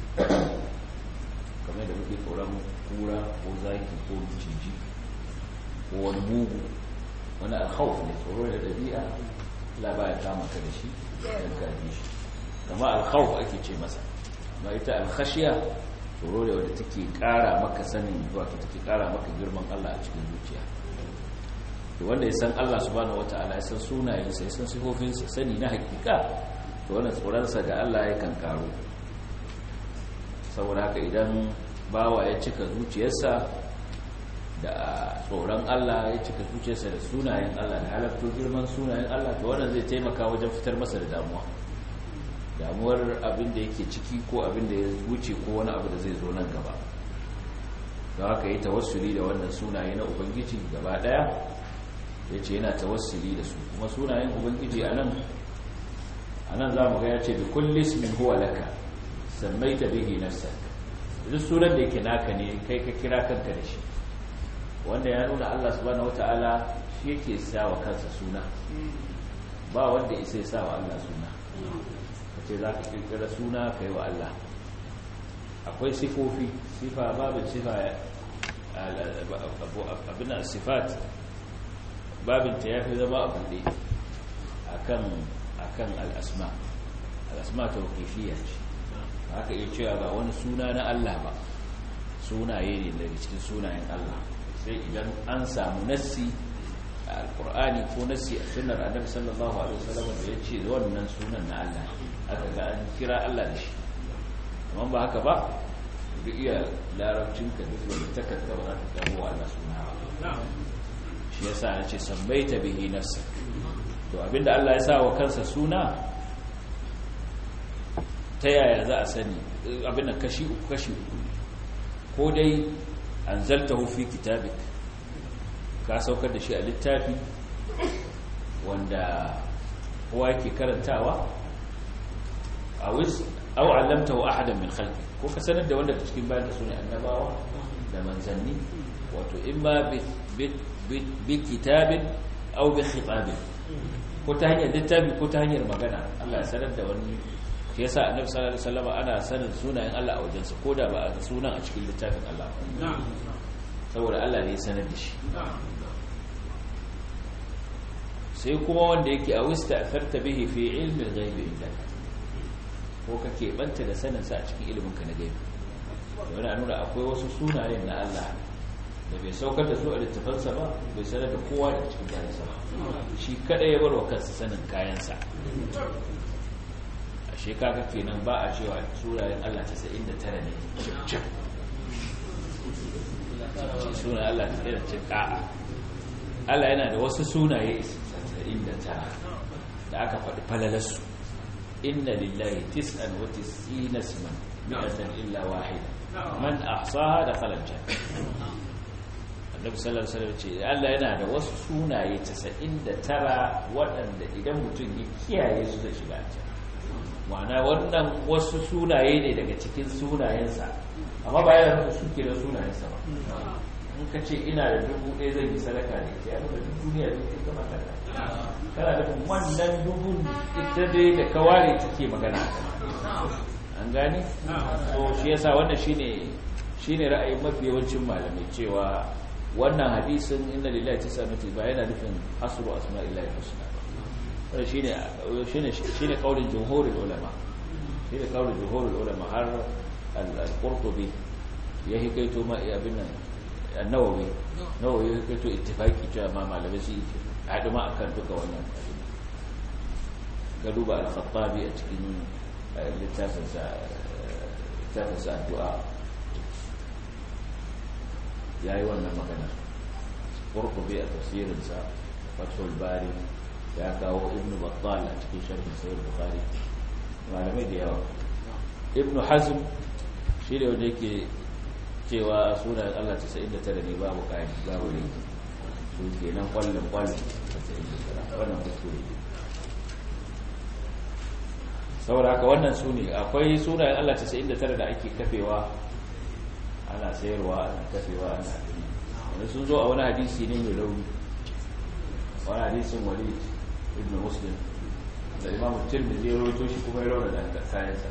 kamar da muke tsoron kura ko zaki ko ciji ko wani mugu wani alkhawf ne tsoro ne na ɗabi'a labaya kama ka da shi don kaji shi kama alkhawf ake ce masa ma ita alkhashiya tsoro ne wadda take ƙara maka sanin wato take ƙara maka girman Allah a cikin zuciya to wanda ya san Allah subhanahu wata'ala ya san sunayensa ya san sifofinsa sani na hakika to wannan tsoronsa ga Allah ya kan karu saboda haka idan bawa ya cika zuciyarsa da tsoron Allah ya cika zuciyarsa da sunayen Allah da halatto girman sunayen Allah to wannan zai taimaka wajen fitar masa da damuwa damuwar abin da yake ciki ko abin da ya wuce ko wani abu da zai zo nan gaba don haka yi tawassuli da wannan sunaye na ubangiji gaba daya ya ce yana tawassuli da su kuma sunayen ubangiji a nan a nan za mu ga ya ce da kullis min huwa laka sammai ta bihi nafsa duk sunan da yake naka ne kai ka kira kanka da shi wanda ya nuna allah subhanahu wata'ala shi yake sa wa kansa suna ba wanda isa ya sa wa allah suna ka ce za ka kirkira suna ka yi wa allah akwai sifofi sifa babin sifa abin sifat babinta ya fi zama a buɗe a kan al'asma al'asma ta wakifiyar ce haka iya cewa ba wani suna na Allah ba sunaye ne daga cikin sunayen Allah sai idan an samu nassi a alkur'ani ko nassi a sunar annabi sallallahu alaihi wasallam da ya ce wannan sunan na Allah aka ga an kira Allah da shi amma ba haka ba duk iya larabcinka duk wani takarda ba za ta kamo wa Allah suna ba shi yasa ya ce sambaita bihi nafsak to abinda Allah ya sa wa kansa suna ta yaya za a sani abinda kashi uku kashi uku ko dai anzaltahu fi kitabik ka saukar da shi a littafi wanda kowa yake karantawa a wis aw allamtahu ahadan min khalqi ko ka sanar da wanda cikin bayan da sunan annabawa da manzanni wato imma bi kitabin au bi khitabin ko ta hanyar littafi ko ta hanyar magana Allah ya sanar da wani shi yasa annabi sallallahu alaihi wasallam ana sanin sunayen Allah a wajensa ko da ba a sunan a cikin littafin Allah saboda Allah ne ya sanar da shi sai kuma wanda yake a wista afarta bihi fi ilmi al-ghaib indak ko kake banta da sanin sa a cikin ilimin ka na gaibi yana nuna akwai wasu sunayen na Allah da bai saukar da su a littafansa ba bai sanar da kowa da cikin kayansa ba shi kada ya bar wa kansa sanin kayansa a shekaka kenan ba a cewa sunayen Allah 99 ne cip sunayen Allah 99 ka'a Allah yana da wasu sunaye 99 da aka faɗi falalarsu inna lillahi tis'an wa tis'ina isman mi'atan illa wahida man ahsaha dakhala al-jannah annabi sallallahu alaihi wasallam ce Allah yana da wasu sunaye 99 waɗanda idan mutum ya kiyaye su zai shiga aljanna ma'ana wannan wasu sunaye ne daga cikin sunayensa amma ba yana nufin suke da sunayensa ba in ka ce ina da dubu ɗaya zai yi sadaka ne ya nuna duk duniya ne ke zama sadaka kana nufin wannan dubun ita dai da kaware take magana an gane so shi yasa wannan shine shine ra'ayin mafi yawancin malamai cewa wannan hadisin inna lillahi tis'atu ba yana nufin hasru asma'illahi husna wannan shine shine shine kaulin jumhurul ulama shine kaulin jumhurul ulama har al-qurtubi ya hikaito ma abin nan an-nawawi nawawi ya hikaito ittifaqi cewa ma malamai su haɗu ma akan duka wannan ga duba al-khattabi a cikin littafin sa littafin sa addu'a yayi wannan magana qurtubi a tafsirinsa fathul bari ya kawo ibnu battal a cikin sharhin sahih bukhari malamai da yawa ibnu hazm shi ne wanda yake cewa sunan Allah 99 ne babu kai babu ne su kenan kwallon kwallon wannan kuskure saboda haka wannan su ne akwai sunayen Allah 99 da ake kafewa ana sayarwa ana kafewa ana wani sun zo a wani hadisi ne mai rauni wani hadisin walid ibn muslim da imamu tirmidhi ya rawaito shi kuma ya rauna da kayansa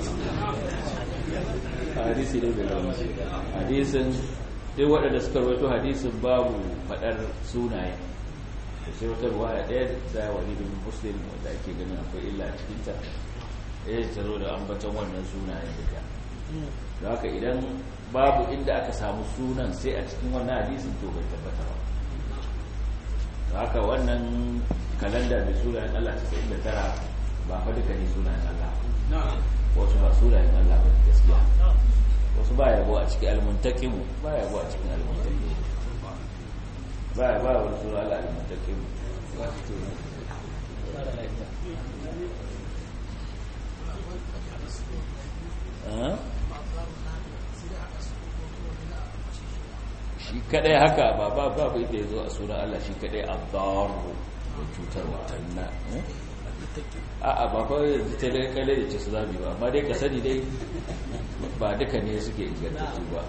hadisi ne bai rauna hadisin duk waɗanda suka rawaito hadisin babu faɗar sunaye da sai wata ruwaya ɗaya da walid ibn muslim wanda ake ganin akwai illa a cikinta ɗaya ta zo da ambaton wannan sunayen duka da haka idan babu inda aka samu sunan sai a cikin wannan hadisin to bai tabbata ba haka wannan kalanda mai sunayen Allah 99 ba fa duka ne sunayen Allah wasu ba sunayen Allah ba gaskiya wasu ba yabo a cikin almuntakimu ba yabo a cikin almuntakimu ba ya ba wani suna Allah almuntakimu shi kadai haka ba ba babu inda ya zo a sunan Allah shi kadai abdaru da cutarwa na a a ba kawai yanzu ta dai kalle da ce su zabi ba amma dai ka sani dai ba duka ne suke ingantattu ba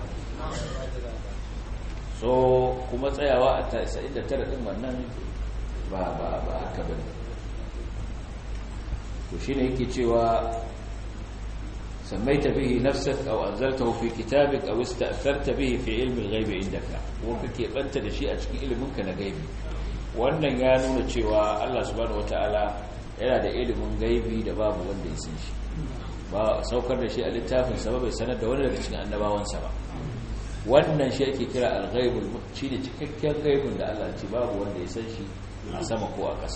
so kuma tsayawa a 99 din wannan ba ba ba haka bane to shine yake cewa سميت به نفسك أو أنزلته في كتابك أو استأثرت به في علم الغيب عندك وكك أنت لشيء أشكي إلمك نغيبي wannan ya nuna cewa Allah subhanahu wataala yana da ilimin gaibi da babu wanda ya san shi ba saukar da shi a littafin sa bai sanar da wani daga cikin annabawansa ba wannan shi ake kira al-ghaibul shi ne cikakken gaibin da Allah ce babu wanda ya san shi a sama ko a ƙasa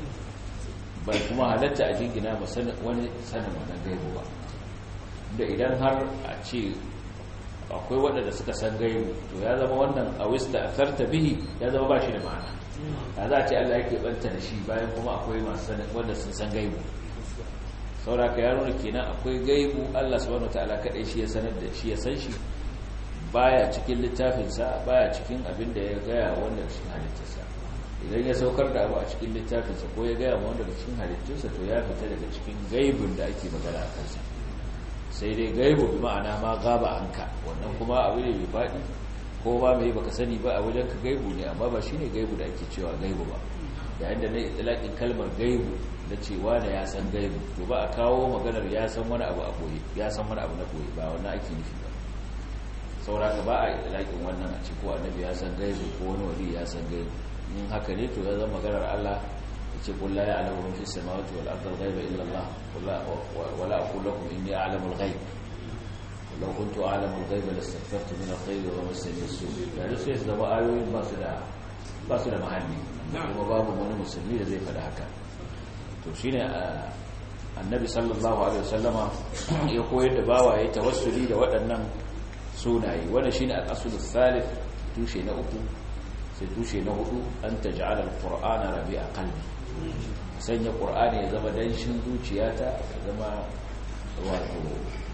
bai kuma halatta a jingina ba wani sanin wannan gaibu ba da idan har a ce akwai waɗanda suka san gaibu to ya zama wannan a wista a farta bihi ya zama ba shi da ma'ana ya za a ce Allah yake banta da shi bayan kuma akwai masu sanin wanda sun san gaibu sauraka ya nuna kenan akwai gaibu Allah subhanahu wataala kadai shi ya sanar da shi ya san shi baya cikin littafinsa baya cikin abin da ya gaya wanda cikin halittarsa idan ya saukar da abu a cikin littafinsa ko ya gaya wanda cikin halittarsa to ya fita daga cikin gaibun da ake magana a kansa sai dai gaibu bi ma'ana ma gaba anka wannan kuma abu ne mai faɗi ko ba mai baka sani ba a wajen ka gaibu ne amma ba shine gaibu da ake cewa gaibu ba yayin da na itlaqin kalmar gaibu da cewa da ya san gaibu to ba a kawo maganar ya san wani abu a koyi ya san wani abu na koyi ba wannan ake nufi ba saura ka ba a itlaqin wannan a ce ko annabi ya san gaibu ko wani wali ya san gaibu in haka ne to ya zama maganar Allah ce qul la ya'lamu man fis samawati wal ardi al-ghaiba illa Allah wa la aqulu lakum inni a'lamu al-ghaib law kuntu a'lamu al-ghaiba lastaghfartu min al-khayri wa massani as-su' da sai su zama ayoyin ba su da ba su da mahalli kuma babu wani musulmi da zai faɗa haka to shine annabi sallallahu alaihi wasallama ya koyar da bawaye tawassuli da waɗannan sunaye wannan shine al-aslu thalith tushe na uku sai tushe na hudu an taj'ala al-qur'ana rabi'a qalbi sanya qur'ani ya zama danshin zuciyata ya zama wato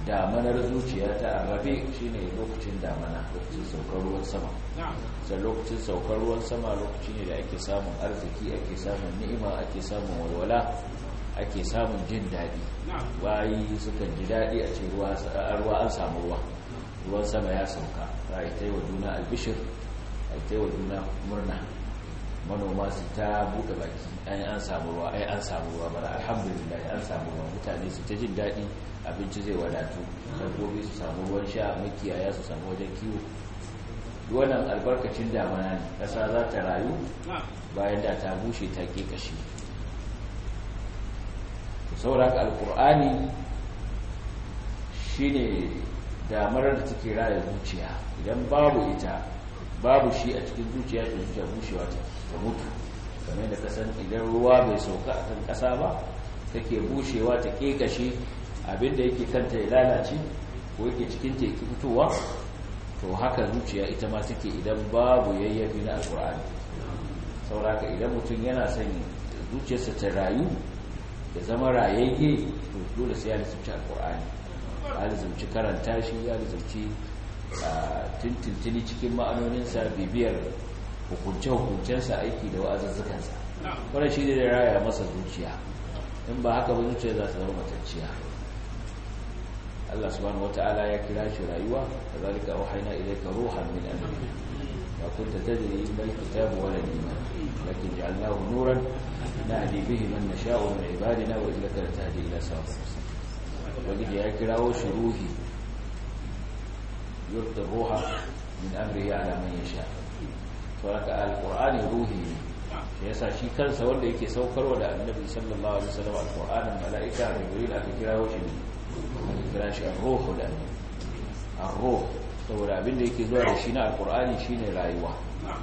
damanar zuciya ta arrabe shine lokacin damana lokacin saukar ruwan sama sai lokacin saukar ruwan sama lokaci ne da ake samun arziki ake samun ni'ima ake samun walwala ake samun jin daɗi bayi sukan ji daɗi a ce ruwa an samu ruwa ruwan sama ya sauka a yi ta yi wa juna albishir a yi ta yi wa juna murna manoma su ta buɗe baki ai an samu ruwa ai an samu ruwa bara alhamdulillah an samu ruwa mutane su ta jin daɗi abinci zai wadatu dabbobi su samu ruwan sha makiyaya su samu wajen kiwo wannan albarkacin damana ne ƙasa za ta rayu bayan da ta bushe ta ke kashi sauraka alkur'ani shine damar da take raya zuciya idan babu ita babu shi a cikin zuciya ta zuciya bushewa ta mutu kamar da kasan idan ruwa bai sauka a kan kasa ba take bushewa ta kekashe abinda yake kanta ya lalace ko yake cikin ta yake fitowa to haka zuciya ita ma take idan babu yayyafi na alkur'ani sauraka idan mutum yana son zuciyarsa ta rayu da zama rayayye to dole sai ya lissafci alkur'ani ya lissafci karanta shi ya lissafci tintintini cikin ma'anoninsa bibiyar hukunce-hukuncensa aiki da wa'azuzzukansa wadda shi ne da raya masa zuciya in ba haka ba zuciya za ta zama matacciya Allah subhanahu wata'ala ya kira shi rayuwa da zalika wahaina ilayka ruhan min amri ma kunta tadri mal kitabu wala iman lakin ja'alnahu nuran nahdi bihi man nasha'u min ibadina wa innaka latahdi ila siratin mustaqim wajid ya kirawo shi ruhi yurda ruha min amrihi ala man yasha saboda alqur'ani ruhi ne shi yasa shi kansa wanda yake saukarwa da annabi sallallahu alaihi wasallam alqur'anin mala'ika jibril aka kirawo shi ne aka kira shi ar-ruhu da ar-ruh saboda abinda yake zuwa da shi na alqur'ani shine rayuwa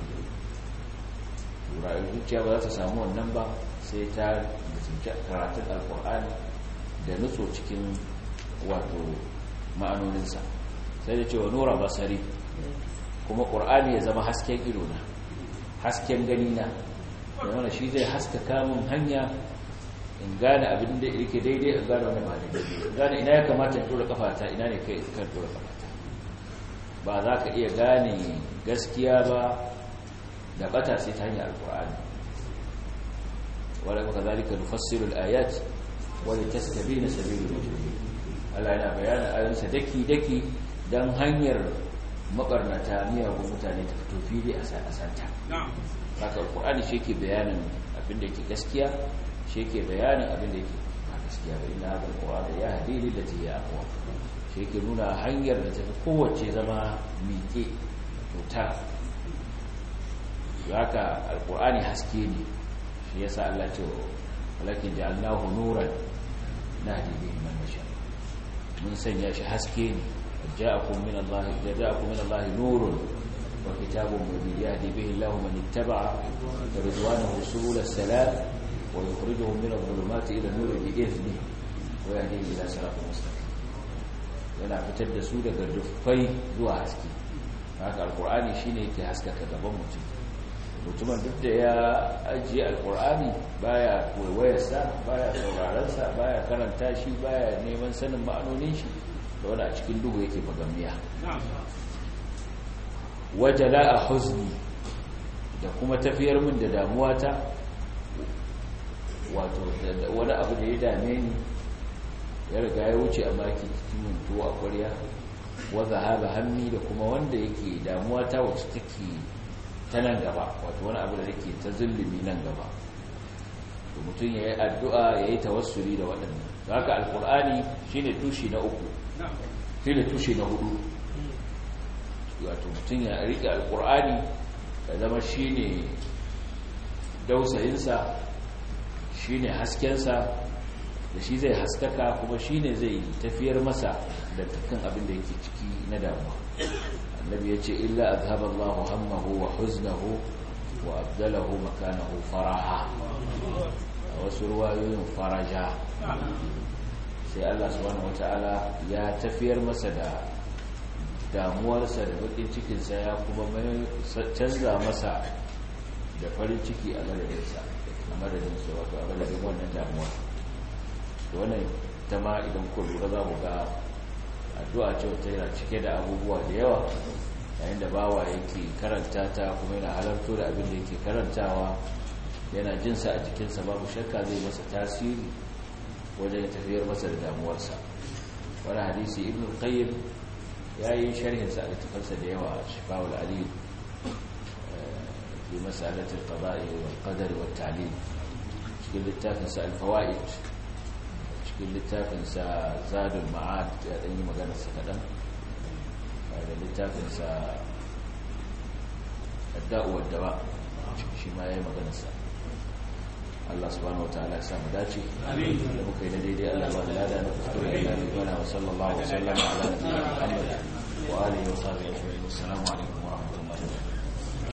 rayuwar zuciya ba za ta samu wannan ba sai ta da karatun alqur'ani da nutso cikin wato ma'anoninsa sai da cewa nura basari kuma ƙur'ani ya zama hasken idona hasken ganina da wanda shi zai haskaka min hanya in gane abin da yake daidai in gane wani ba daidai in gane ina ya kamata in tura kafata ina ne kai kan tura kafata ba za ka iya gane gaskiya ba da bata sai ta hanyar alƙur'ani wadda maka zalika nufassiru al-ayat wadda tastabina sabilul mujrimin Allah yana bayanin ayoyinsa daki-daki don hanyar mabarnata miyagun mutane ta fito fili a santa haka alkur'ani shi ke bayanin abinda ke gaskiya shi ke bayanin abinda ke ba gaskiya ba ina haɗar ƙwa'ada ya hadiri da ta yi akwa shi ke nuna hanyar da ta fi kowace zama miƙe cuta haka alkur'ani haske ne shi ya sa Allah ce walakin ja'alnahu nuran na hadiri man nasha mun sanya shi haske ne جاءكم من الله جاءكم من الله نور وكتاب مبين يهدي به الله من اتبع رضوانه سبل السلام ويخرجهم من الظلمات الى النور باذنه ويهديهم الى صراط مستقيم yana fitar da su daga dufai zuwa haske haka alkur'ani shine yake haskaka gaban mutum mutumin duk da ya ajiye alkur'ani baya koyarsa baya sauraronsa baya karanta shi baya neman sanin ma'anonin shi da wani a cikin duhu yake magamiya wajala a huzni da kuma tafiyar min da damuwa ta wato wani abu da ya dame ni ya riga ya wuce a maki cikin tuwo a kwarya wadda haɓa hannu da kuma wanda yake damuwa ta wacce take ta nan gaba wato wani abu da yake ta zulumi nan gaba to mutum ya yi addu'a ya yi tawassuli da waɗannan haka alkur'ani shine tushi na uku shi da tushe na hudu wato mutum ya riƙe alƙur'ani da zama shi ne dausayinsa shi ne haskensa da shi zai haskaka kuma shi ne zai tafiyar masa da dukkan abin da yake ciki na damuwa annabi ya ce illa azhaba Allahu hammahu wa huznahu wa abdalahu makanahu faraha a wasu ruwayoyin faraja sai Allah subhanahu wataala ya tafiyar masa da damuwarsa da bakin cikinsa ya kuma canza masa da farin ciki a madadinsa a madadinsa wato a madadin wannan damuwa da wannan ta ma idan ku lura za mu ga addu'a ce wata yana cike da abubuwa da yawa yayin da bawa yake karanta ta kuma yana halarto da abin da yake karantawa yana jinsa a jikinsa babu shakka zai masa tasiri wajen tafiyar masa da damuwarsa wani hadisi ibn qayyim ya yi sharhinsa a littafansa da yawa a shifawul ali fi masalatul qada'i wal qadari wat ta'lil cikin littafinsa al-fawaid cikin littafinsa zadul ma'ad ya dan yi magana sa kadan da littafinsa adda'u wad dawa shi ma yayi magana sa Allah subhanahu wataala ya samu dace amin da muka yi na daidai Allah ba da lada na kuskure Allah ya bana wa sallallahu alaihi wa sallam ala nabiyyina Muhammad wa alihi wa sahbihi assalamu alaikum